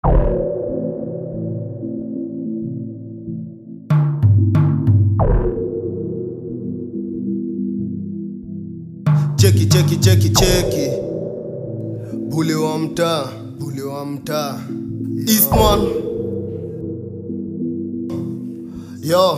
cheki cheki cheki cheki bule wa mtaa bule wa mtaa Eastman yo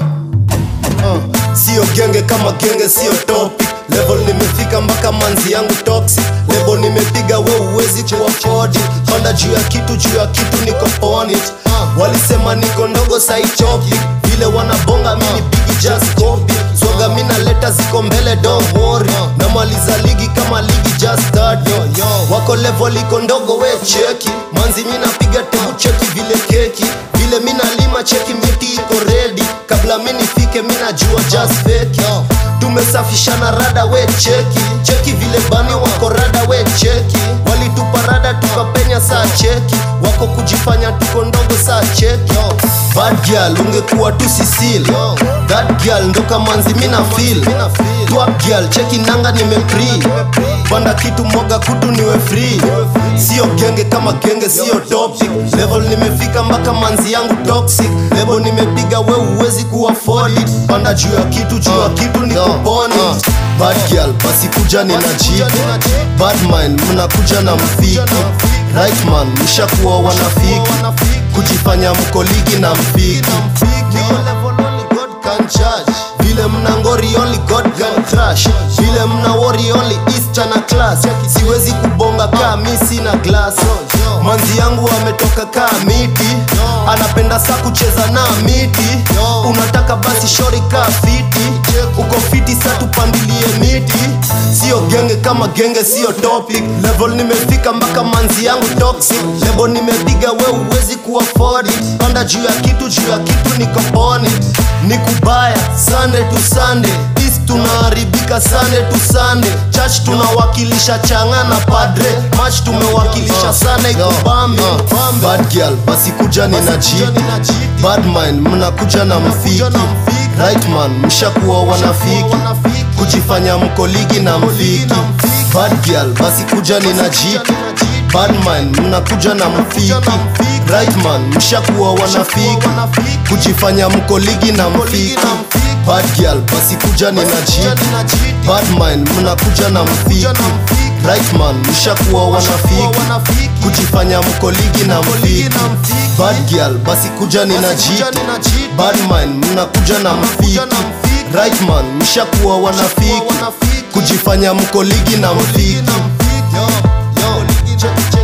uh, sio genge kama genge sio topic level nimefika mpaka manzi yangu toxic lebo nimepiga we uwezi kuwa fodi panda juu ya kitu juu ya kitu niko on it walisema niko ndogo saichopi vile wanabonga mini bigi just copy soga mina leta ziko mbele don't worry namaliza ligi kama ligi just start wako level iko ndogo we cheki manzi mina piga tebu cheki vile keki vile mina lima cheki miti iko ready kabla mi nifike mina jua just fake tumesafishana rada we cheki cheki vile bani wako rada we cheki walitupa rada tukapenya saa cheki wako kujifanya tuko ndogo saa cheki bad girl ungekuwa tu sisil that girl ndo kamanzi mina feel twap girl cheki nanga nimepri panda kitu moga kutu niwe free sio genge kama genge sio topic level nimefika mpaka manzi yangu toxic lebo nimepiga we uwezi kuwa afford it panda juu ya kitu juu ya kitu ni kuponi bad girl basi kuja nina jibu bad mind mnakuja na mfiki right man mshakuwa wanafiki kujifanya mko ligi na mfiki Niko level only God can judge. vile mna ngori only God can crush vile mna worry only Easter na class siwezi kubonga kaa mi sina glass manzi yangu ametoka kaa miti anapenda saa kucheza na miti unataka basi shori kaa fiti uko fiti sa tupandilie miti sio genge kama genge sio topic level nimefika mpaka manzi yangu toxic lebo nimepiga we uwezi kuwa afford it panda juu ya kitu juu ya kitu niko on it ni kubaya sunday to sunday East tunaharibika sunday to sunday church tunawakilisha changa na padre match tumewakilisha sana ikubambe bad girl basi kuja nina jibu bad mind mnakuja na mfiki right man mshakuwa wanafiki kujifanya mko ligi na mfiki bad girl basi kuja nina jibu bad mind mnakuja na mfiki right man mshakuwa wanafiki kujifanya mko ligi na mfiki bad girl basi kuja nina jibu bad mind mnakuja na mfiki right man mshakuwa wanafiki kujifanya mko ligi na mfiki bad girl basi kuja nina jibu bad mind mnakuja na mfiki right man mshakuwa wanafiki kujifanya mko ligi na mfiki Yo, yo, check, check.